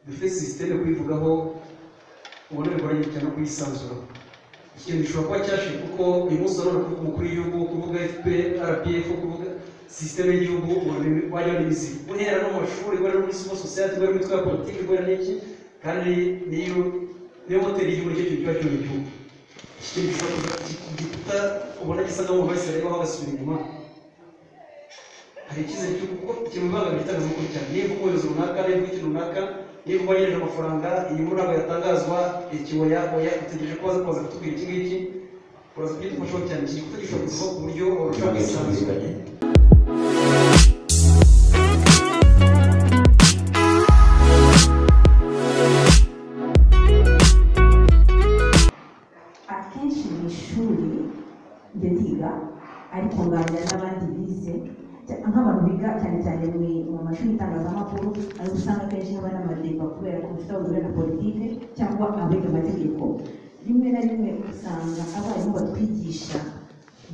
defesi sisiteme kuyivugaho ubona bigoranye cyane no kuyisanzura ikintu gishobora kuba cyashize kuko uyu munsi urabona kuvuga umukuru w'igihugu kuvuga fpr rpf kuvuga sisiteme y'igihugu wajya n'imizi guhera no mu mashuri guhera no muri civil society guhera mu mitwe ya politiki guhera n'iki kandi niyo niyo moteri y'igihugu nicyo kintu kiba cyuye igihugu iki kintu gishobora kuba igikuta ubona gisa n'aho mu bahise bareba bagasubira inyuma hari icyizere cyo kuko ikintu ibanga itangazamakuru cyane niba ukohereza runaka niba ikintu runaka niba ubanyereje amafaranga inyungu ntabwo yatangazwa iki oya oya utegereje ko baza kuza kutubwira iki ngiki uraza kugifashaho cyane iki gikuta gishobora kuvaho ku buryo warushaho kwisanzura akenshi mu ishuri njya ndiga ariko nganira n'abandi bize cya- nk'abantu biga cyane cyane mu- mu mashuri y'itangazamakuru ari usanga akenshi haba n'amadeba kubera ko bafite abagore na politike cyangwa abiga amategeko rimwe na rimwe usanga abarimu batwigisha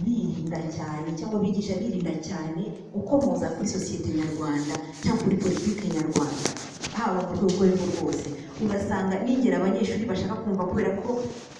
birinda cyane cyangwa bigisha birinda cyane gukomoza kuri sosiyete nyarwanda cyangwa kuri politike nyarwanda haba ku rwego urwo ari rwo rwose ugasanga nigera abanyeshuri bashaka kumva kubera ko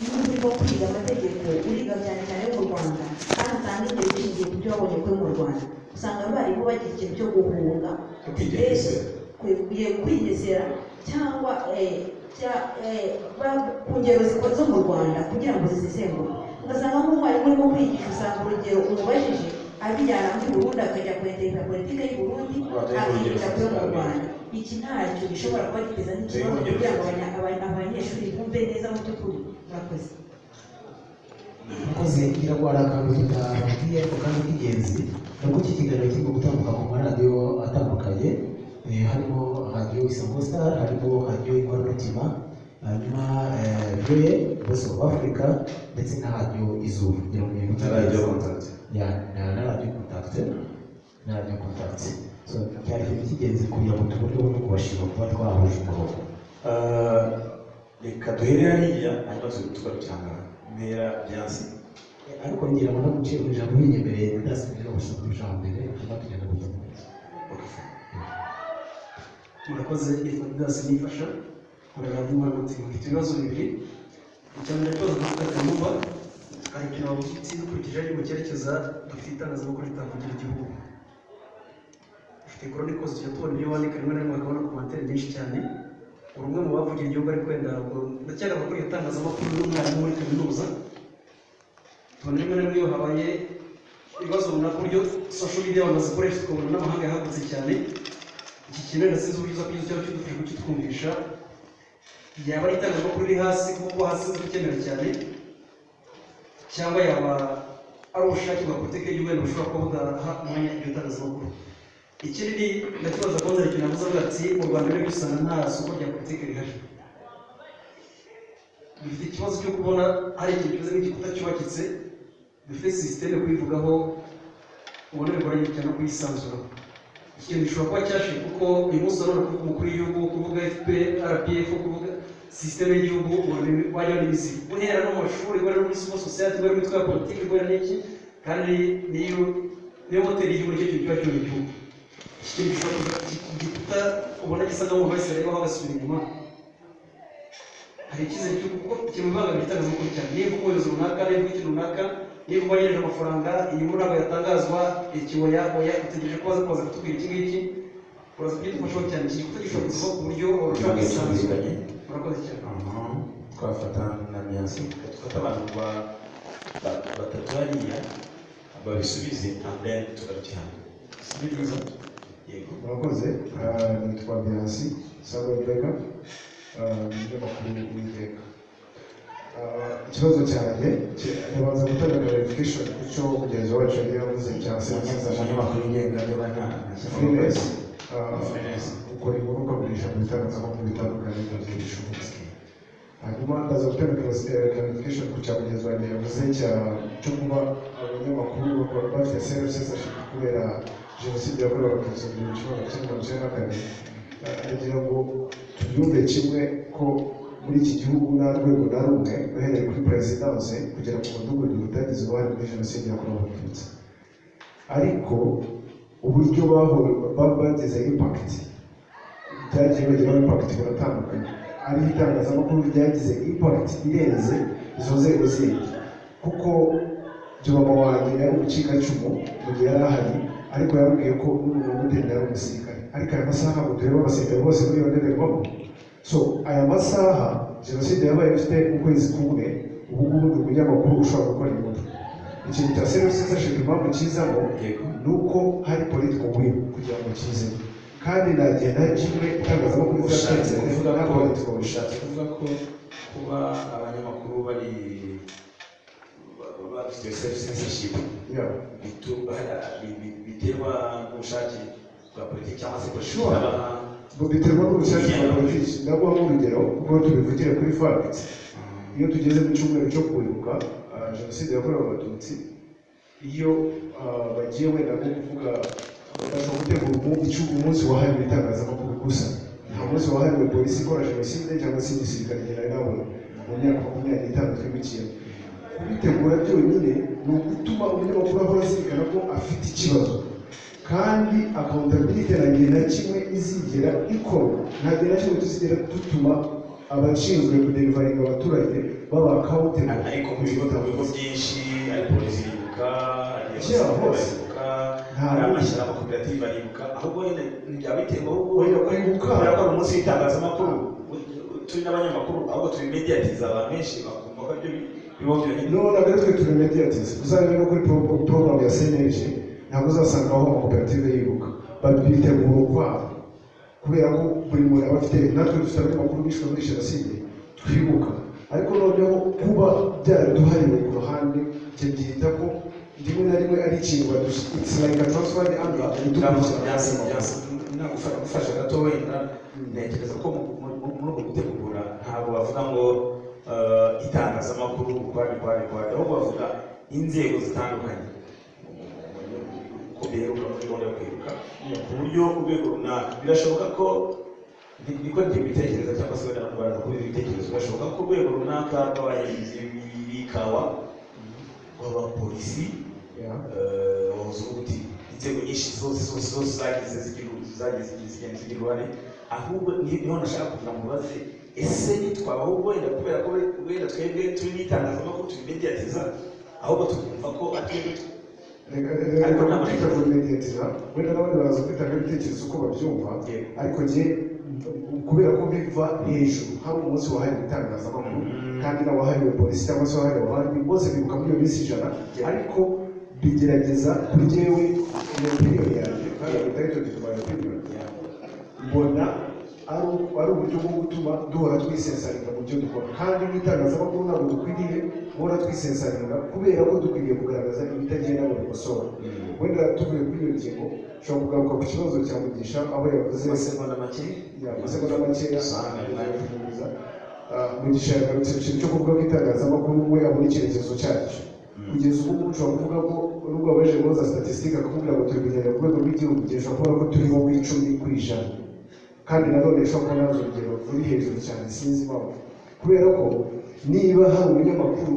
iyo uri nko kwiga amategeko uriga cyane cyane yo mu rwanda kandi usanga igihe gishingiye ku byo wabonye kuri mu rwanda usanga abarimu bagira ikintu cyo guhunga Kwigengesera. Kwe- kwe- kwigesera cyangwa eh, cya- eh, ba- ku ngero zikora zo mu rwanda kugira ngo zisesenguke ugasanga nk'umwarimu urimo kwigisha usanga urugero umubajije abijyana muri burundi akajya kweterera politike y'u burundi Watanga urugero akigeza kuyo mu rusange. rwanda iki ntacyo gishobora kuba giteza n'ikibazo Watanga urugero kugira ngo rusange. abanya- abanya- abanyeshuri bumve neza mu by'ukuri murakoze akoze ngira ngo hari akantu tutababwiye ariko kandi k'ingenzi ni uko iki kiganiro kirimo gutambuka ku maradiyo atandukanye eh, harimo radiyo isango star harimo radiyo inkoramutima hanyuma eh, voye bose of africa ndetse na radiyo izuba kugira ngo mumenye Na uko radiyo bimeze. contact. Ya, na na radiyo kontakite na radiyo kontakite so cyari ikintu cy'ingenzi kugira ngo tubone uburyo bwo kubashima kuba twahuje umurongo Ah, reka duhere hariya hanyuma tuzi tugarukirana mpera byansi Eh, ariko ngira ngo no gucira ijambo binyemereye ndasubira gushaka ijambo mbere hanyuma tugenda gutanga murakoze yitwa didasi nifasha muragaragaza imana mutima mfite ibibazo bibiri icya mbere kibazo dufite kanumba ariko abashyitsi dukurikije ari mu cyerekeza dufite itangazamakuru ritavugira igihugu dufite koroni kose tujya tubona ibyo wandika rimwe na rimwe akabona ku materi nyinshi cyane uri umwe mu bavugira igihugu ariko wenda ndacyari abakora itangazamakuru n'umwarimu muri kaminuza tubona rimwe na rimwe iyo habaye ibibazo runaka uburyo sosho media bamaze gukoresha tukabona n'amahanga yahagutse cyane iki kintu rero sinzi uburyo uza kugize cyangwa kidufasha kukitwumvisha yaba ari itangazamakuru riri hasi kuko hasi uzi gukenera cyane cyangwa yaba ari ubushake bwa politiki y'ubwenge bushobora kuba budaha umwanya iryo tangazamakuru ikindi ndakibaza kuba nzara ikintu navuze avuga ati mu rwanda rero usanga nta soko rya politiki rihari dufite ikibazo cyo kubona hari ikintu kimeze nk'igikuta cyubakitse dufite sisiteme kuyivugaho ubona bigoranye cyane no kuyisanzuraho ikintu gishobora kuba cyashize kuko uyu munsi urabona kuvuga umukuru w'igihugu kuvuga fpr rpf kuvuga sisiteme y'igihugu wajya n'imizi guhera no mu mashuri guhera no muri civil society guhera mu mitwe ya politiki guhera n'iki kandi niyo niyo moteri y'igihugu nicyo kintu kiba cyuye igihugu iki kintu gishobora kuba igikuta ubona gisa n'aho bahise bareba bagasubira inyuma hari icyizere cyo kuko ikintu ibanga itangazamakuru cyane niba ukohereza runaka niba ikintu runaka niba ubanyereje amafaranga inyungu ntabwo yatangazwa iki oya oya utegereje ko baza kuza kutubwira iki ngiki uraza kugifashaho cyane iki gikuta gishobora kuvaho ku buryo warushaho kwisanzura murakoze cyane twafata na byansi dufata abantu ba- ba- batatu hariya babisubize and then tugarukirana Byiza. yego murakoze Ah, nitwa biransi sabwa brega umunyamakuru w'iteka Ah, ikibazo cyanjye ki- ndabanza gutanga verification ku cyo mugenzi wacu yari yavuze cya serivisi za umunyamakuru wigenga niba nta freelance Ah, Freelance. ukora inkuru ukagurisha mu bitangazamakuru bitandukanye mu gihe bishoboka hanyuma ndaza gutanga verification ku cya mugenzi wanjye yavuze cya cyo kuba abanyamakuru bakora bafite self-censorship kubera jenoside yakorewe abatutsi mu gihumbi kimwe magana cyenda mirongo icyenda na kane ndagira ngo tubyumve kimwe ko muri iki gihugu nta rwego na rumwe uhereye kuri perezidanse kugera ku mudugudu utagize uruhare muri jenoside yakorewe abatutsi ariko uburyo baho bagize impakiti byagiye bageraho impakiti baratandukanye ariho itangazamakuru ryagize impakiti irenze izo nzego zindi kuko Jomama wanjye yari umucikacumu mu gihe yari ahari ariko yambwiye ko n'umuntu wamudenda yari umusirikare ariko aya masaha ntabwo tureba abasirikare bose muri iyo ndorerwamo so aya masaha jenoside yabaye ifite ukwezi kumwe ubu ngubu ni umunyamakuru ushobora gukora inkuru ikintu cya seriyo sesashipu impamvu kizamo yego ni uko hari politiko will kugira ngo kizemo kandi nagenda kimwe itangazamakuru ushatse ryatanze kuvuga nta ko politiko ushatse kuvuga ko kuba abanyamakuru bari bafite censorship yabo bitu- bi- bi- biterwa n'ubushake bwa politiki cyangwa se gushora biterwa n'ubushake bwa politiki ndaguha nk'urugero kuko tubivugire kuri fact iyo tugeze mu cyumweru cyo kwibuka ah, jenoside yakorewe abatutsi iyo ah, bagiye wenda nko kuvuga bashobora gutegura umu- icyo- umunsi wahariwe itangazamakuru gusa nta munsi wahariwe polisi ikora jenoside cyangwa se igisirikare nari nabonye mu myaka makumyabiri n'itanu twibukiyemo kubitegura byonyine ni ugutuma umunyamakuru ahora azirikana ko afite ikibazo kandi accountability ntabwo na kimwe izigera ikorwa ntabwo na kimwe tuzigera dutuma abashinzwe kuderivaringa abaturage baba accountable ariko mu bigo mu bigo byinshi ari polisi iribuka ari Kera abasirikare hose. baribuka Nta ari wundi. amashyirahamwe koperative aribuka ahubwo nyine byaba biterwa ahubwo Oya, kwibuka. kubera ko ari umunsi w'itangazamakuru turi n'abanyamakuru ahubwo tubimediyatiza abantu benshi bakumva ko ibyo biba byonyine none rero twe turi mediatise uzarebe no kuri pro- program ya cnlg ntabwo uzasangaho amakoperative yibuka babitegura ukwabo kubera ko buri muntu aba afite natwe dufite abanyamakuru bishwe muri jenoside twibuka ariko noneho kuba byaraduhariwe ku ruhande ibyo byita ko rimwe na rimwe ari ikintu badusilayika transfari anga Turamutse byasi byasi nagufasha gufasha gato wenda ntekereza ko mu- mu- mu- muri uku gutegura ntabwo bavuga ngo eh, itangazamakuru ukwari kwari kwari ahubwo bavuga inzego zitandukanye uko biheruka muri gahunda yo kwibuka ku buryo urwego runaka birashoboka ko ni- niko njye mbitekereza cyangwa se wenda abantu baraza kubiha ibitekerezo birashoboka ko urwego runaka rw'abahinzi b'ikawa rw'abapolisi ubuti inzego nyinshi zose zose zose zagize zigira- zagize zigenda zigira uruhare ahubwo ni- niho nashaka kugira ngo ubaze ese twabaho wenda kubera ko we- wenda twebwe turi n'itangazamakuru tubimediyatiza ahubwo tukumva ko atwebwe ariko ntabwo ari mediatira wenda n'abandi baraza kwitanga ibitekerezo uko babyumva Yego. ariko njye kubera ko biva hejuru hari umunsi wahariwe itangazamakuru kandi n'abahariwe polisi cyangwa se abahariwe abandi bose bibuka muri iyo minsi ijana Yego. ariko bigerageza kuri jyewe iyo opinion yanjye kandi bitari tugize my opinion mbona ari ari uburyo bwo gutuma duhora twisensaringa mu byo dukora kandi n'itangazamakuru ntabwo dukwiriye guhora twisensaringa kubera ko dukwiriye kugaragaza ibitagenda mu bikosora wenda tuvuye kuri iyo ngingo ushobora kugaruka ku kibazo cya mugisha aho yavuze amasegonda make amasegonda makeya usanga ari nayo kuvuza mugisha yagarutse ku kintu cyo kuvuga ko itangazamakuru we yabona icyerekezo cyacyo kugeza ubu ngubu ushobora kuvuga ko nubwo abaje kubaza statistique akakubwira ngo turi kugenda ku rwego rw'igihugu igihe ushobora kuvuga ko turi nko ku icumi ku ijana kandi nanone ushobora kuba nazo urugero ruri hejuru cyane sinzi impamvu kubera ko niba hari umunyamakuru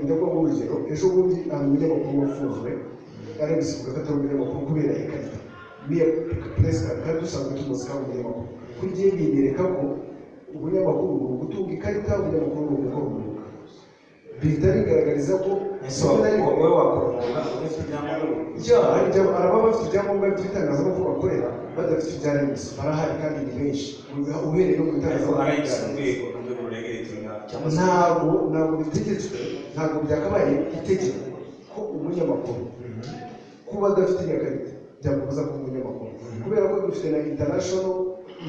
ndabwo urugero ejo bundi hari umunyamakuru wafunzwe ari gusibuka ko atari umunyamakuru kubera ikarita niya perezida kandi dusanzwe tumuzi ko ari umunyamakuru kuri jye binyereka ko ubunyamakuru ni ugutunga ikarita ubunyamakuru ni ugukora umwuga bihita bigaragariza ko ese wa- wowe wakora umwuga udafite ibyangombwa icyaha araba bafite ibyangombwa by'itangazamakuru bakorera badafite ibya remezo barahari kandi ni benshi uhereye no mu ariko itangazamakuru hari bwa remezo. urwego urwego ruregeretinga cyangwa se ntabwo ntabwo bitegetswe ntabwo byakabaye itegeko ko umunyamakuru kuba adafite iyo karita byamubuza kuba umunyamakuru kubera ko dufite na international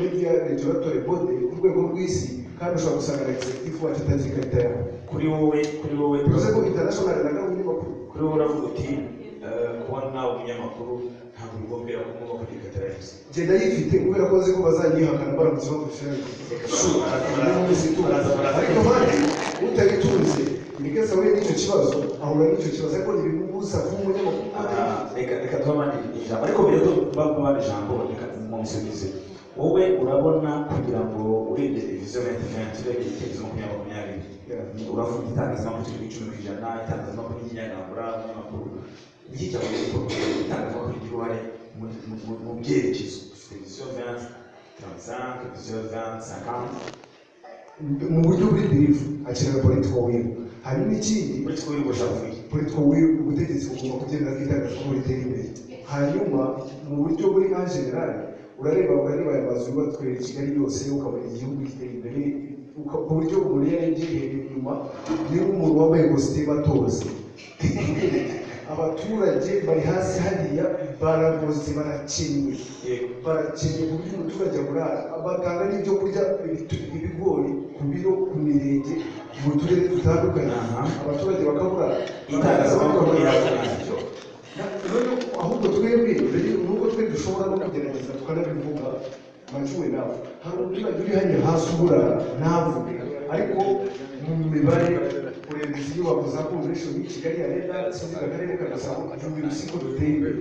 media regulatory body ku rwego rw'isi kandi ushobora gusanga na executive wacu atagira ikarita yawe kuri wowe kuri wowe bivuze ko international naga umunyamakuru kuri wowe uravuga uti eh, kuba nawe umunyamakuru ntabwo bigombera ko ngomba kugira televiziyo genda yifite kubera ko azi ko bazanyihakana baramutse bagufashije ariko kandi utayitunze nigeze ahuye n'icyo kibazo ahura n'icyo kibazo ariko ntibimubuza kuba umunyamakuru Ah, reka reka duhe abandi ijambo ariko mbere yo kubaha ijambo reka mumusubize wowe urabona kugira ngo urebye televiziyo ya interineti urebye igitekerezo makumyabiri makumyabiri Yeah. uravuga itangazamakuru kiri ku icumi ku ijana itangazamakuru ry'inyagambura umunyamakuru iki cyakoze itangazamakuru rigira uruhare mu- mu- mu- mu byerekezo expédition 20, 35, expédition 20, 50. mu buryo buri birivu akenera political will hanyuma ikindi Muri twe y'ubujyavuye. political will ubutegetsi bugomba kugenda bw'itangazamakuru ritera imbere hanyuma mu buryo buri nka generale urareba urareba aya mazu yubatswe i kigali yose ukabona igihugu gitera imbere uka- ku buryo umuntu iyo yagiye inyuma niba umuntu wambaye kositimu atoze abaturage bari hasi hariya baragoze barakenywe Yego. barakenye ku buryo umuturage aburara batanga n'ibyo kurya ibitu- ibigori ku biro ku mirenge mu turere dutandukanye Aha. abaturage bakabura Itangazamakuru rirakomeye. ahubwo twebwe mbere nubwo twe dushobora no kugerageza tukanabivuga macuwe nawe hari umuturage uri hano hasi uburara ntavuge ariko mu mibare kureba izi nyubako za convention y'i kigali ya leta sinzi akarere kagasabo igihumbi bisiko duteye imbere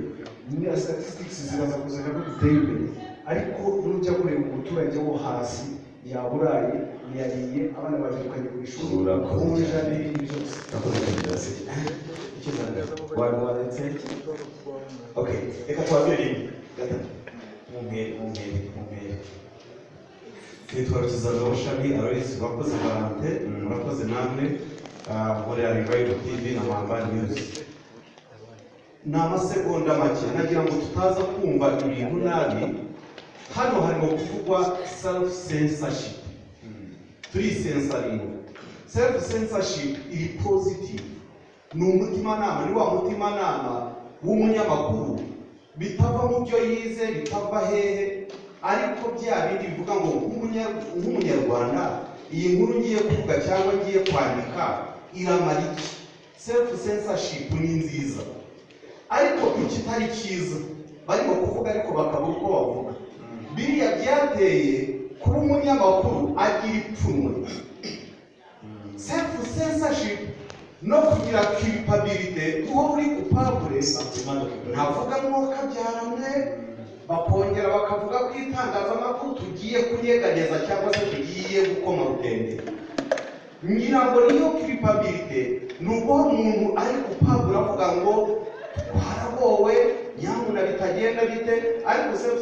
ni na statistics ziraza kuzana ko duteye imbere ariko nujya kureba umuturage wo hasi yaburaye yariye abana babyirukanye ku ishuri Urakoze ubu muri cyane. janvier ni byose Nakoze iperereza. Icyo uzandika? Wari wanditse? Okay. Reka twabire rimwe. Gatatu. Mumpere, mumpere, mumpere. Nitwa Rukizanga Bushami, abayobozi bakoze barante, murakoze namwe, ah, mukorera Revival TV na Mwamba News. Ni amasegonda make, nagira ngo tutaza kumva ibintu nabi, hano harimo kuvugwa self censorship. turisensaringa self censorship iri positive ni umutimanama ni wa mutimanama w'umunyamakuru bitava mu byo yize bitava hehe ariko bya bindi bivuga ngo nk'umunya- nk'umunyarwanda iyi nkuru ngiye kuvuga cyangwa ngiye kwandika iramara iki self censorship ni nziza ariko ikitari cyiza barimo kuvuga ariko bakabura uko bavuga biriya byateye kuba umunyamakuru agira ipfunwe self censorship no kugira culpability uhora uri coupable ntavuga ngo kabyarane bakongera bakavuga ko itangazamakuru tugiye kunyeganyeza cyangwa se tugiye gukoma rutende ngira ngo niyo culpability ni uko umuntu ari gupabura avuga ngo twaragowe nyamuna bitagenda bite ariko self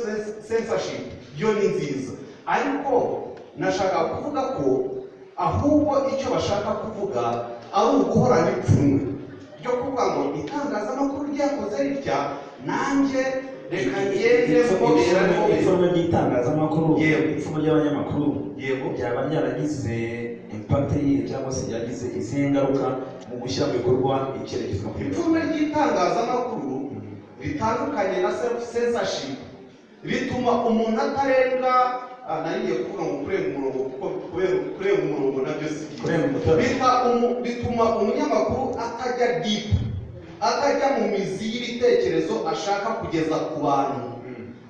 censorship yo ni nziza ariko nashaka kuvuga ko ahubwo icyo bashaka kuvuga ari uguhorana ipfunwe ryo kuvuga ngo itangazamakuru ryakoze ritya nanjye reka ngende mbobera mbobera ipfunwe ry'itangazamakuru Yewe. ipfunwe ry'abanyamakuru yego byaba byaragize impakite yihe cyangwa se byagize izihe ngaruka mu gushyira mu bikorwa icyerekezo ipfunwe ry'itangazamakuru ritandukanye na self censorship rituma umuntu atarenga ah, nariye kuvuga ngo kurenga umurongo kuko kubera- kurenga umurongo nabyo si byiza. Kurenga umutara. Bita umu- bituma umunyamakuru atajya deep atajya mu mizi y'ibitekerezo ashaka kugeza ku bantu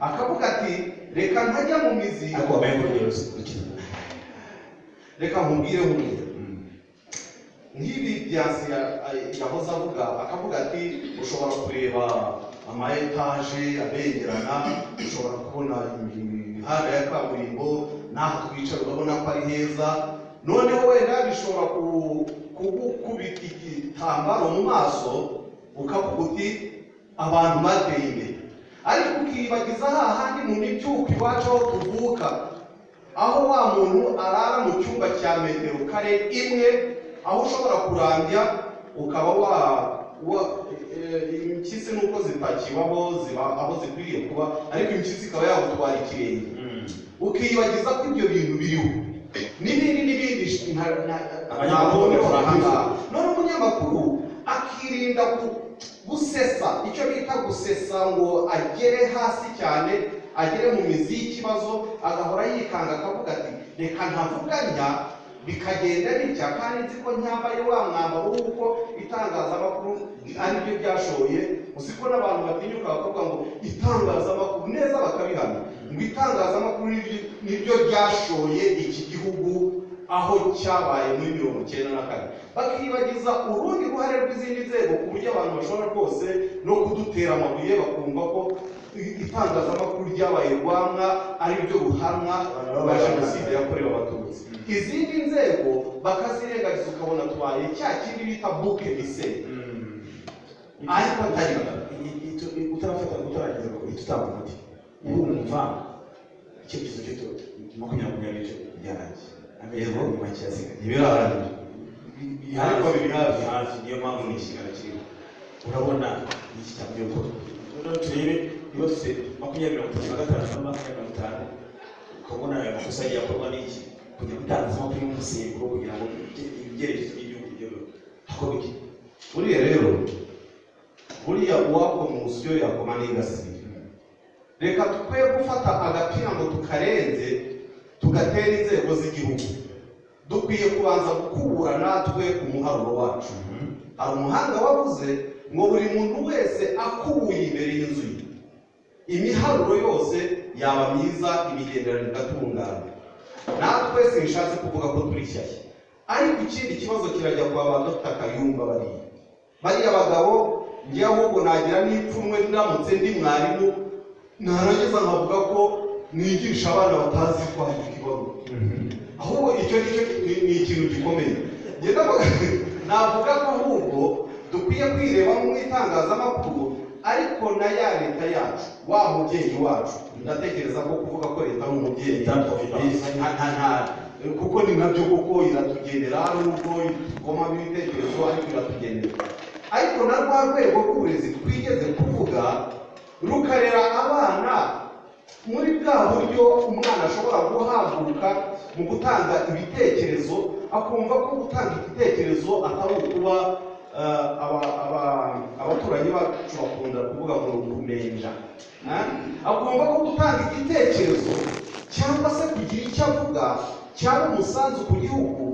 akavuga ati reka ntajya mu mizi ariko wabaye muri iyo rukino reka nkubwire nkubwire nk'ibi byansi yahoze avuga akavuga ati ushobora kureba ama etaje abengerana ushobora kubona imihanda ya kaburimbo n'aha twicara urabona ko ari heza noneho wenda bishobora ku- kugukubita igitambaro mu maso ukavuga uti abantu bateye imbere ariko ukibagiza hahandi mu mibyuko iwacu aho tuvuka aho wa muntu arara mu cyumba cya metero kare imwe aho ushobora kurambya ukaba wa wa eh, impyisi nuko zitakibaho ziba aho zikwiriye kuba ariko impyisi ikaba yagutwara ikirenge ukiyibagiza ko ibyo bintu biriho n'ibindi n'ibindi sh- nta- nta- Abanyamakuru ntabwo bakora ahangaha none umunyamakuru akirinda gu- gusesa icyo bita gusesa ngo agere hasi cyane agere mu mizi y'ikibazo agahora yikanga akavuga ati reka ntavuganya bikagenda bitya kandi nzi ko nyambaye wa mwambaro w'uko itangazamakuru ari byo byashoye uzi ko n'abantu batinyuka bakavuga ngo itangazamakuru neza bakabihamya ngo itangazamakuru niryo- niryo ryashoye iki gihugu aho cyabaye muri mirongo icyenda na kane bakibagiza urundi ruhare rw'izindi nzego ku buryo abantu bashobora rwose no kudutera amabuye bakumva ko itangazamakuru ryabaye rwamwa ari ryo ruhamwa rwa jenoside yakorewe abatutsi izindi nzego bakazirengagiza ukabona tubaye cya kindi bita buke mise ariko atari utarafata utararangiza ko itutambuka umuti urumva icyerekezo gito makumyabiri n'icyo byanjye ameza make yasigaye ibirahari ariko biri hafi hafi niyo mpamvu nishyira kiriho urabona iki cyangwa yuko noneho turebe niba dufite makumyabiri mirongo itatu na gatanu cyangwa makumyabiri mirongo itanu ukabona ayo makosa yakorwa n'iki kujya gutangaza amakuru y'umusemburo kugira ngo ibyerekezo by'igihugu bigerweho hakorwa iki buriya rero buriya uwakomuza icyo yakoma n'ingasiye reka twe gufata agapira ngo tukarenze tugatera inzego z'igihugu dukwiye kubanza gukubura natwe umuharuro wacu hari umuhanga wavuze ngo buri muntu wese akubuye imbere y'inzu ye imiharuro yose yaba myiza imigenderanire igatungana natwe sinshatse kuvuga ko turi shyashya ariko ikindi kibazo kirajya kwa ba dr kayumba bariya bariya bagabo njye ahubwo nagira n'ipfunwe ndamutse ndi mwarimu narangiza nkavuga ko nigisha abana batazi kwandika ibaruwa ahubwo icyo ngicyo ni- ni ikintu gikomeye Njye ndavuga- navuga ko ahubwo dukwiye kwireba mu itangazamakuru ariko na ya leta yacu wa mubyeyi wacu ndatekereza ko kuvuga ko leta ari umubyeyi Leta twavuga. nta nta nta kuko ni nabyo kuko iratugendera nubwo ikomamo ibitekerezo ariko iratugendera ariko na rwa rwego rw'uburezi twigeze kuvuga rukarera abana muri bwa buryo umwana ashobora guhaguruka mu gutanga ibitekerezo akumva ko gutanga igitekerezo atari ukuba eh, aba- aba- abaturanyi bacu bakunda kuvuga ngo ni ukumenja Eh? akumva ko gutanga igitekerezo cyangwa se kugira icyo avuga cyaba umusanzu ku gihugu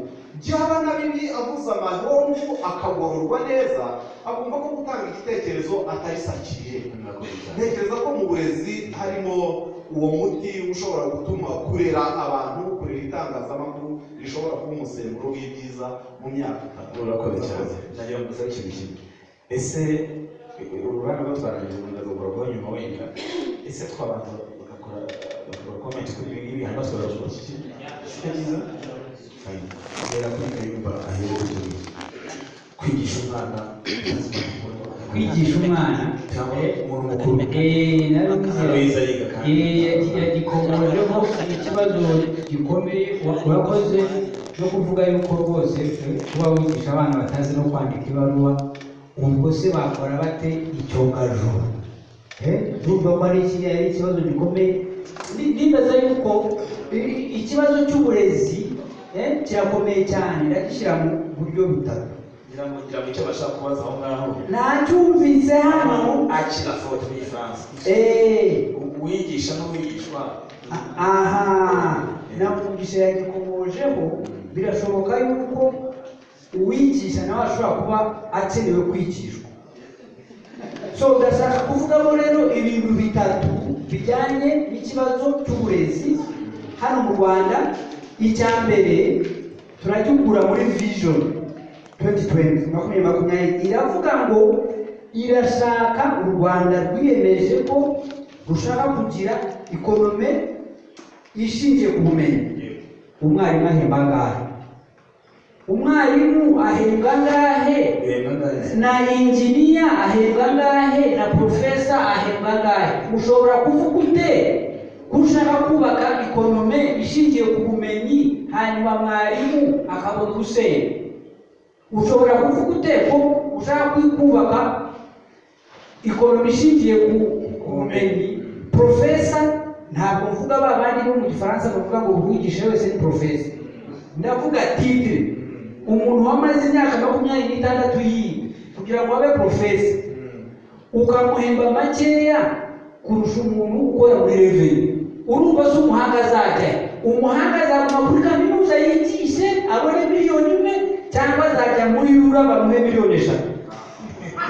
byaba na bibi avuze amahomvu akagororwa neza agomba ko gutanga igitekerezo atari sakiriye ntekereza ko mu burezi harimo uwo muti ushobora gutuma kurera abantu kurera itangazamakuru rishobora kuba umusemburo w'ibyiza mu myaka itanu urakoze cyane nagira ngo ngusabe ikintu kimwe ese uruganda rwatwaranje rwanda rukora kuba nyuma wenda ese twabanza bagakora bagakora komenti kuri ibi ngibi hano twara kuba iki si byiza fayini kubera kuri kayumba aherewe kuri kwigisha umwana kwigisha umwana cyangwa umuntu mukuru eh narabivuze akabiza yiga kandi gikomoroho ikibazo gikomeye wa- urakoze no kuvuga yuko rwose kuba wigisha abana batazi no kwandika ibaruwa ubwo se bakora bate icyogajuru Eh, urumva ko ari iki- ari ikibazo gikomeye Ndi- ndibaza yuko i- i- ikibazo cy'uburezi eh, kirakomeye cyane ndagishyira mu buryo butatu ngira ngo ngira ngo icyo bashaka kubaza aho ngaho nacyumvise hano akira fote n'igifaransa eee uwigisha n'uwigishwa aha namugisha yagikomojeho birashoboka yuko uwigisha nawe ashobora kuba akenewe kwigishwa so ndashaka kuvugamo rero ibintu bitatu bijyanye n'ikibazo cy'uburezi hano mu rwanda icya mbere turagikura muri vision 2020 makumyabiri makumyabiri iravuga ngo irashaka u rwanda rwiyemeje ko rushaka kugira ikonome ishingiye ku bumenyi umwarimu ahemba angahe umwarimu ahembwa angahe bihembwa ngahe na injiniya ahembwa ngahe na porofesa ahembwa ngahe ushobora kuvuga ute ko ushaka kubaka ikonome ishingiye ku bumenyi hanyuma mwarimu akabona usenya ushobora kuvuga ute ko ushaka kubaka ikonome ishingiye ku ku bumenyi porofesa ntabwo mvuga ba bandi bo mu gifaransa bavuga ngo uwigisha wese ni porofesa ndavuga titire umuntu wamaze imyaka makumyabiri n'itandatu yiga kugira ngo abe porofesa ukamuhemba makeya kurusha umuntu ukora muri reveni urumva se umuhanga azajya he? umuhanga azaguma kuri kaminuza yigishe abone miliyoni imwe cyangwa azajya muri rura bamuhe miliyoni eshatu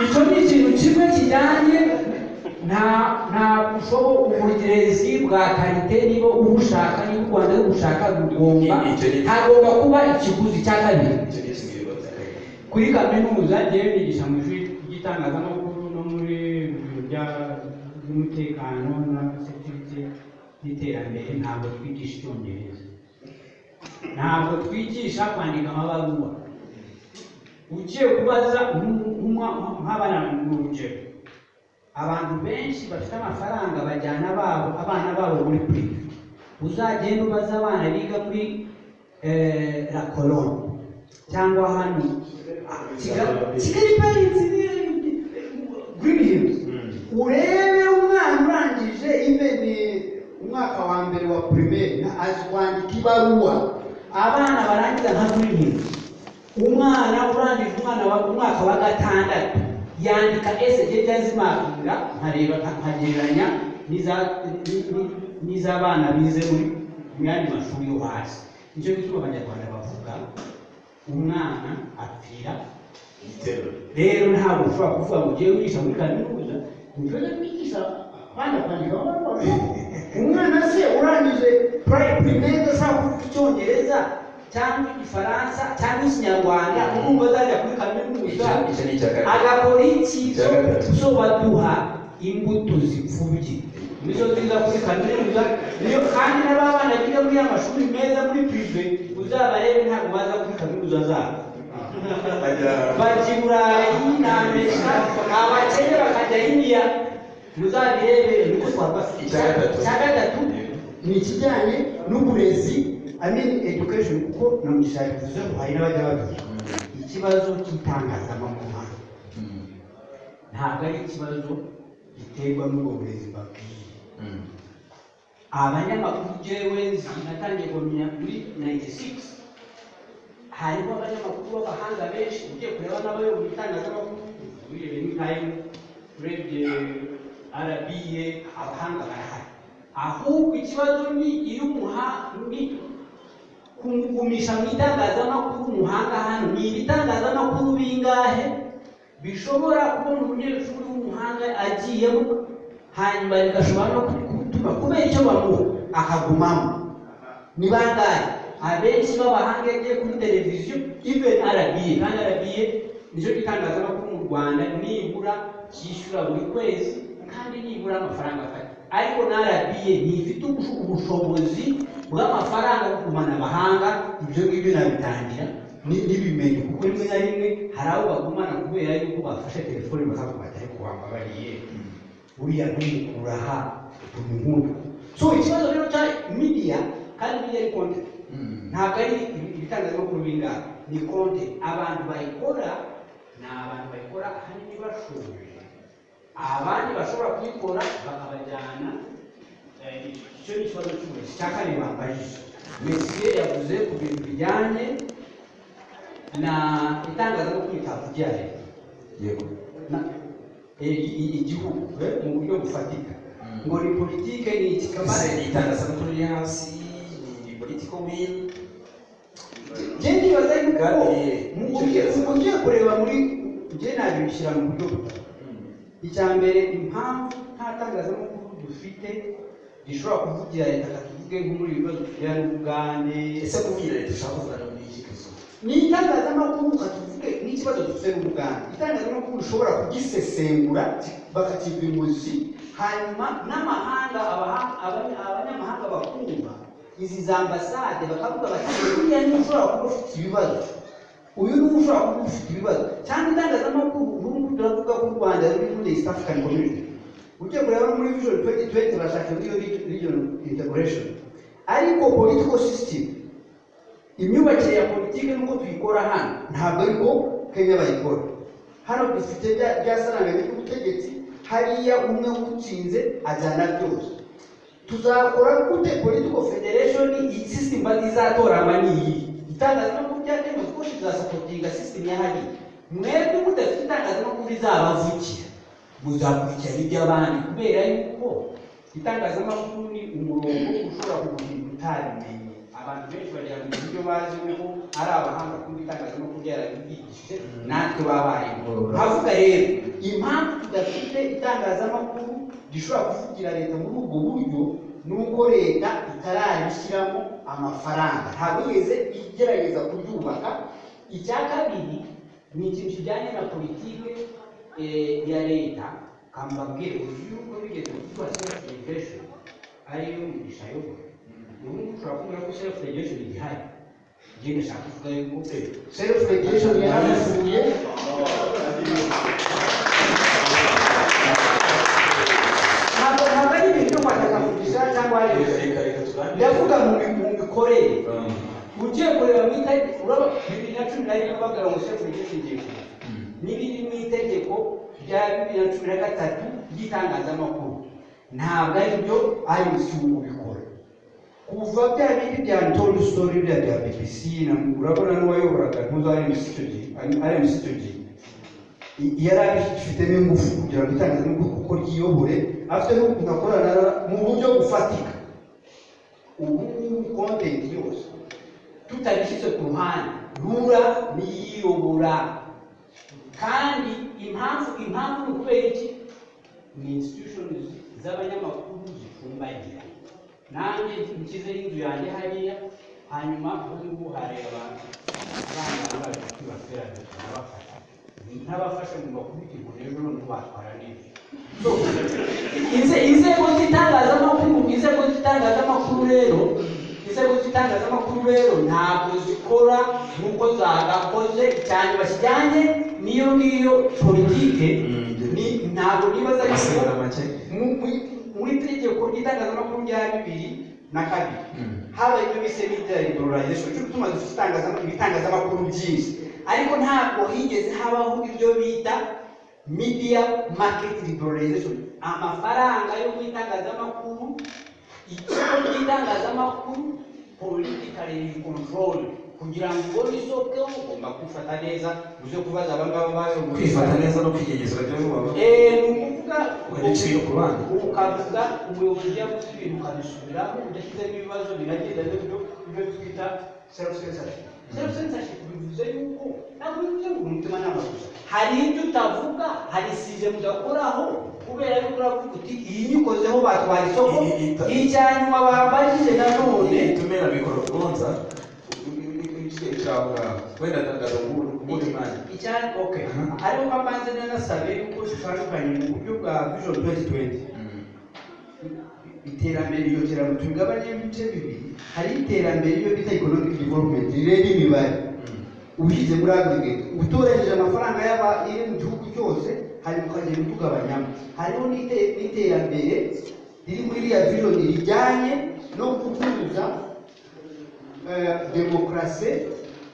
icyo ni ikintu kimwe kijyanye nta nta bushobo uburezi bwa karite niba ubushaka niba u rwanda rubushaka rugomba Icyo ni- hagomba kuba ikiguzi cya kabiri icyo ni kimwe baza kwiga. kuri kaminuza njyewe nigisha mu ishuri ry'itangazamakuru no muri biro bya- by'umutekano na sekirite n'iterambere ntabwo twigisha icyongereza ntabwo twigisha kwandika amabaruwa ugiye kubaza nk'abana mu rugero abantu benshi bafite amafaranga bajyana babo abana babo muri purive uzagenda ubaze abana biga muri eh, la colonne cyangwa hano ah, Kigali Kigali parinsi Green Hills urebe umwana urangije imene umwaka wa mbere wa primaire na azikwandika ibaruwa abana barangiza nka Green Hills umwana urangije umwana wa umwaka wa gatandatu yandika eseje byazimakinga nkareba nkagereranya n'iza ni- ni- n'iz'abana bize muri mu yandi mashuri yo hasi nicyo gituma abanyarwanda bavuga umwana apfira igitero rero ntabwo ushobora kuvuga ngo ugiye wigisha muri kaminuza ntujya kwigisha abana kwandika amabaruwa umwana se urangije primaire ashobora kuvuga icyongereza cyangwa igifaransa cyangwa ikinyarwanda n'ubwo azajya muri kaminuza icyo ni icya kabiri agakora iki Icya gatatu. zo baduha imbuto zipfubye nizo ziza kuri kaminuza niyo kandi n'ababana biga muri ya mashuri meza muri prive uzabarebe ntabwo baza kuri kaminuza zabo bajya bajya i burayi ni amerika abakene bakajya indiya muzabirebere niko twafashe Icya gatatu. icya gatatu ni ikijyanye n'uburezi i mean education kuko na mugisha yabivuze ngo hari n'abajya babyiga ikibazo cy'itangazamakuru hano ntabwo ari ikibazo giterwa n'ubwo burezi babwiye abanyamakuru jewe nzi- natangiye kumenya muri 96 harimo abanyamakuru b'abahanga benshi ugiye kureba n'abayo mu itangazamakuru urebe ni nkayo urebye arabiye abahanga barahari ahubwo ikibazo ni iyo umuha ni kumugumisha mu itangazamakuru umuhanga hano ni ibitangazamakuru bingahe bishobora kubona umunyeshuri w'umuhanga agiyemo hanyuma rigashobora no kutuma kubera icyo bamuha akagumamo ni bangahe abenshi b'abahanga yagiye kuri televiziyo even arabiye kandi arabiye nicyo gitangazamakuru mu rwanda nibura cyishyura buri kwezi kandi nibura amafaranga afata ariko na arabiye ntifite ubusho- ubushobozi bw'amafaranga yo kugumana abahanga ibyo ngibyo nabitangira ni- nibimenye kuko rimwe na rimwe hari abo bagumana kubera yuko bafashe telefone bakakubata ariko wambabariye buriya mwikura aha tumuhunda so ikibazo rero cya media kandi media ni content ntabwo ari ibi- ibitangazamakuru bingahe ni content abantu bayikora ni abantu bayikora ahanini bashoboye abandi bashobora kuyikora bakabajyana eh, icyo ni ikibazo cy'uburezi cya kabiri bambajije mesiye yavuze ku bintu bijyanye na itangazamakuru ritavugira leta yego na- i- i- igihugu eh, mu buryo bufatika ngo ni politike ni iki ese kamara itangazamakuru riri hasi ni political will njye ndibaza yuko Kandi mu icyo buryo kibazo- ubu ugiye kureba muri njye nabishyira mu buryo butatu icya mbere impamvu nta tangazamakuru dufite rishobora kuvugira leta katuvuge nko muri ibi bibazo tujyana n'ubugande ese kuvugira leta ushaka kuvugana muri iki kibazo ni itangazamakuru katuvuge n'ikibazo dufite n'ubugande itangazamakuru rishobora kugisesengura bakakiva imuzi hanyuma n'amahanga abaha- abanya- abanyamahanga bakumva izi za ambasade bakavuga bati uriya niwe ushobora kuba ufite ibibazo uyu niwe ushobora kuba ufite ibibazo cyangwa itangazamakuru ubu ngubu turavuga ko u rwanda ruri muri east african community ujya kureba no muri vision 2020 bashaka muri region integration ariko political system imyubakire ya politiki nuko tuyikora hano ntabwo ariko kenya bayikora hano dufite bya bya saranganya ry'ubutegetsi hariya umwe utsinze ajyana byose tuzakora gute political federation iyi system bazizatorama ni iyi itangazamakuru ryakemeza ko rizasapotinga system ya hariya mwebwe mudafite itangazamakuru rizabavugira muzakurikirana iby'abandi kubera yuko itangazamakuru ni umurongo ushobora kuguhindura utabimenye abantu benshi bagira ngo ibyo bazi uko ari abahanga kuko itangazamakuru ryarabigishije natwe babaye havuga rero impamvu tudafite itangazamakuru rishobora kuvugira leta muri ubwo buryo ni uko leta itarayishyiramo amafaranga ntabwo yigeze igerageza kuryubaka icya kabiri ni ikintu kijyanye na politiki eh, ya leta kambabwire uzi yuko bigeze gukora self regulation ariyo migisha yobora ubu ngubu ushobora kubona ko self regulation igihari njye ndashaka kuvuga yuko self regulation yaranavuye ndavuga mu bi- mu mikorere ugiye kureba mu itegeko uraba bibiri na cumi na rimwe bavuga ngo shefu ry'itegeko n'ibiri mu itegeko rya bibiri na cumi na gatatu ry'itangazamakuru ntabwo ari byo IMC ubu bikora kuva bya bindi bya Antonio Story biriya bya BBC na urabona n'uwayoboraga ntuzi IMC icyo gihe IMC icyo gihe I- yari abifitemo ingufu kugira ngo itangazamakuru kuko ryiyobore afite n'ukuntu akorana mu buryo bufatika ubu ngubu content yose tutagishyize ku ruhande rura niyiyobora kandi impamvu impamvu ni ukubera iki ni institutions z'abanyamakuru zifumbagira nanjye nshyize inzu yanjye hariya hanyuma ubu hareba abantu abana bambaye bateranye barabafasha ntabafasha ngo bakubite ngo rero none batwara neza Inze- inzego z'itangazamakuru inzego z'itangazamakuru rero inzego z'itangazamakuru rero ntabwo zikora nk'uko zagakoze cyane bakijyanye n'iyo ngiyo politike ni- ntabwo nibaza yuko amasezerano make mu- mu- muri tegeko ry'itangazamakuru rya bibiri na kabiri Mm. habaye ibyo bise media liberalization cyo gutuma dufite itangazamakuru ibitangazamakuru byinshi ariko ntabwo higeze habaho ibyo bita media market liberalization amafaranga yo mu itangazamakuru ikigo cy'itangazamakuru political control kugira ngo ubone isoko ugomba kwifata neza uze kubaza abangaba bayoboye kwifata neza no kwigenzura byo vuba Eh, ni ukuvuga Ukajya uciye ku ruhande. ukavuga umuyobozi yavuze ibintu ukabisubiraho udashyizemo ibibazo biragenda n'ibyo ibyo twita self censorship self censorship bivuze yuko ntabwo bivuze ngo umutima nama gusa hari ibyo utavuga hari size mudakoraho kubera yuko uravuga uti iyi nyikozeho batwara isoko Iyi- iyi ita- icyanyuma bambajije nanone tumera mikoro gonza cyawe wenda ndagaza ubundi mwanya icyari oke ariko mbanze nanasabe yuko zitandukanye mu buryo bwa vision 2020 iterambere iyo terambere tugabanye ibice bibiri hari iterambere iyo bita economic development rero imibare ushyize muri aggregate utoranyije amafaranga y'aba iri mu gihugu cyose hanyuma ukagenda utugabanyamo hariho n'ite- n'iterambere riri muri iriya vision rijyanye no guhuza demokarasi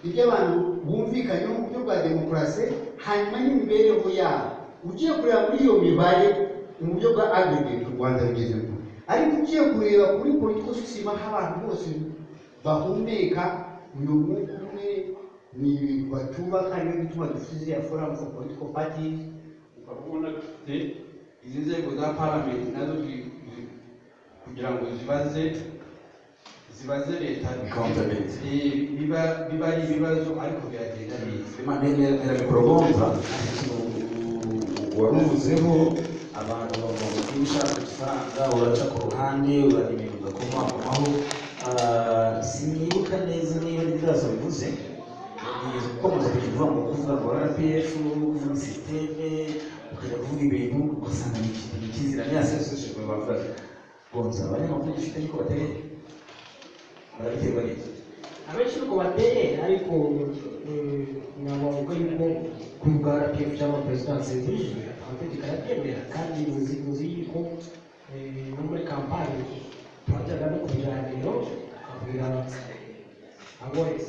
ibyo abantu bumvikanyeho mu buryo bwa demokarasi hanyuma n'imibereho yabo ugiye kureba muri iyo mibare mu buryo bwa aggregate u rwanda rugezemo ariko ugiye kureba kuri political system aho abantu bose bahumeka uyu mwuka umwe ni ibintu batubaka niyo bituma dufite ziriya forum for political parties ukabona dufite izi nzego za parliament nazo zi- zi- kugira ngo zibaze zibaze leta Accountability. Eh, biba biba ari ibibazo ariko biragenda neza mera mikoro gonza waruvuzeho abantu bavuga ko ushaka ifaranga uraca ku ruhande urareba ibintu ugakomakomaho sinibuka neza niba ari byazo bivuze ukomeza kujya uvuga ngo kuvuga ngo rpf kuvuga sisiteme ukajya kuvuga ibintu ugasanga ni ikintu kizira niya seseshejwe bavuga gonza abanyamakuru dufite ariko batereye barabiterwa n'iki abenshi uko bateye ariko eh, ntabwo bavuga yuko kuri bwa rpf cyangwa perezidansi yujuje amategeko arabyemera kandi muzi muzi yuko eh, no muri kampani turajyaga no ku biganiro tukabwira abo eh,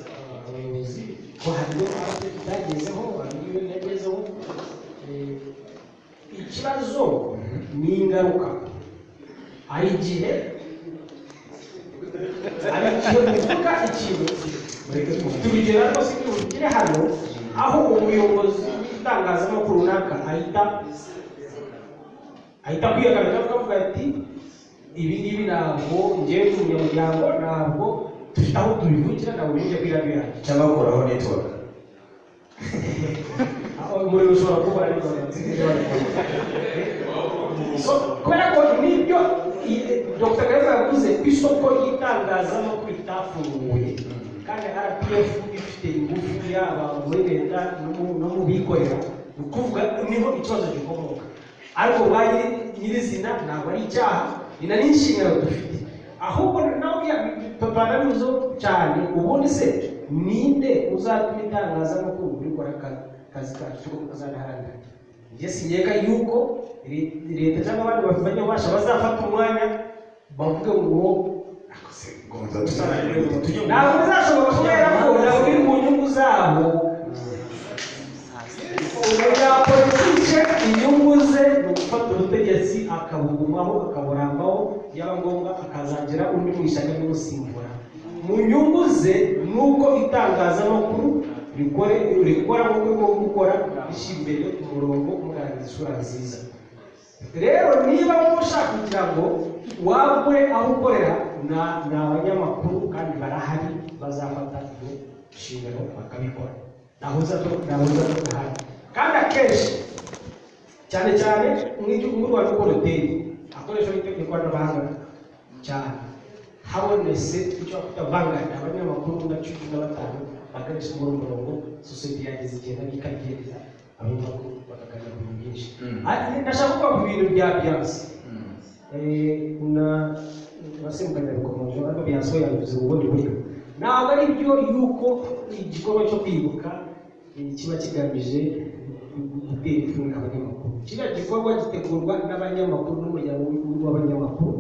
abayobozi ko hariyo rpf itagezeho hariyo ibintu yagezeho Eh, ikibazo ni ingaruka hari igihe hari igihe uvuga ikintu tubigera rwose igihe tugere hano aho umuyobozi w'itangazamakuru runaka ahita ahita kwihagarika akavuga ati ibi ngibi ntabwo ngewe ndi umunyamuryango ntabwo dufite aho tubivukira ntabwo bijya kwirabira cyangwa gukuraho network aho umuriro ushobora kuba ari So, kubera ko nibyo i- dr kayumba yavuze ku isoko ry'itangazamakuru ritafunguye kandi rpf ifite ingufu yaba muri leta no mu- no mu bikorera ni ukuvuga niho ikibazo gikomoka ariko ba nyiri- nyirizina ntabwo ari icyaha ni na n'inshingano dufite ahubwo nawe banabivuzeho cyane ubundi se ninde uzatuma itangazamakuru rikora aka- akazi kacu ko kuzanaharanira njye sineka yuko re- leta cyangwa abandi bafitanye ububasha bazafata umwanya bavuge ngo dusana rero tujye mu ntabwo bizashobora kubera ko nabwo uri mu nyungu zabo umunyapolitike inyungu ze ni ugufata ubutegetsi akabugumaho akaburambaho byaba ngombwa akazagira undi mwishyaka umusimbura mu nyungu ze ni uko itangazamakuru rikore rikora mu rwego rwo gukora rishyira imbere umurongo umugaragariza isura nziza rero niba mushaka kugira ngo wagure aho ukorera ni abanyamakuru kandi barahari bazafata iyo nshingano bakabikora nahoza nahoza tuhari kandi akenshi cyane cyane mu rwanda uko ruteye akoresha n'itegeko ikoranabuhanga cyane habonetse icyo kutavanganya abanyamakuru na cumi na batanu bagakoresha muri uwo murongo sosiyete yageze igihe nari ikabyemeza abanyamakuru bakaganira ku bintu byinshi ndashaka kuvuga ku bintu bya byansi na basimukanya bikomeje ariko byasohoye yabivuze mu bundi buryo ntabwo ari byo yuko igikorwa cyo kwibuka kiba kigamije gutera ifunga abanyamakuru kiriya gikorwa gitegurwa n'abanyamakuru n'umuryango w'igihugu w'abanyamakuru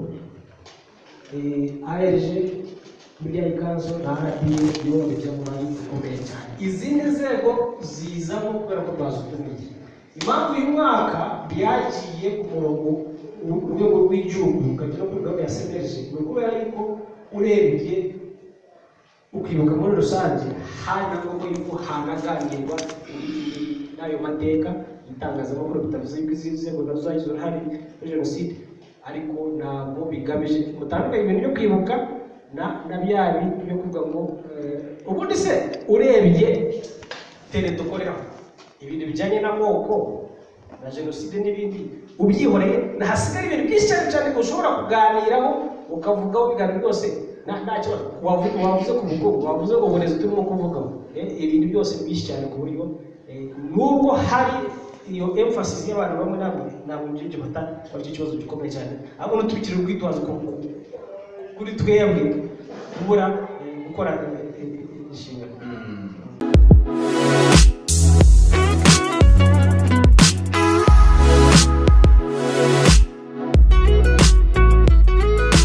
arg miliyari kanzu na rda yoroheje mu bantu bikomeye cyane izindi nzego zizamo kubera ko bazutumiye impamvu uyu mwaka byagiye ku murongo urwego rw'igihugu ukajya no kuri gahunda ya semerije ni ukubera yuko urebye ukibuka muri rusange hanagomba yuko hanaganirwa n'ayo mateka itangazamakuru bitavuze yuko izi nzego nazo zagize uruhare muri jenoside ariko ntabwo bigamije mutandukanye ibintu byo kwibuka na na bya bintu byo kuvuga ngo eh, ubundi se urebye tele dukoreraho ibintu bijyanye n'amoko na jenoside n'ibindi ubyihoreye hasigaye ibintu byinshi cyane cyane ushobora kuganiraho ukavugaho ibiganiro byose nta nta kibazo wavu- wavuze ku bukungu wavuze ku burezi turimo kuvugaho eh, ibintu byose ni byinshi cyane ku buryo eh, nubwo hari iyo emphasis y'abantu bamwe ntabwo ntabwo byinshi bata kuri icyo kibazo gikomeye cyane ahubwo ntitubikire urwitwazo ku- ku- kuri twebwe kubura eh, gukora eh, eh, inshingano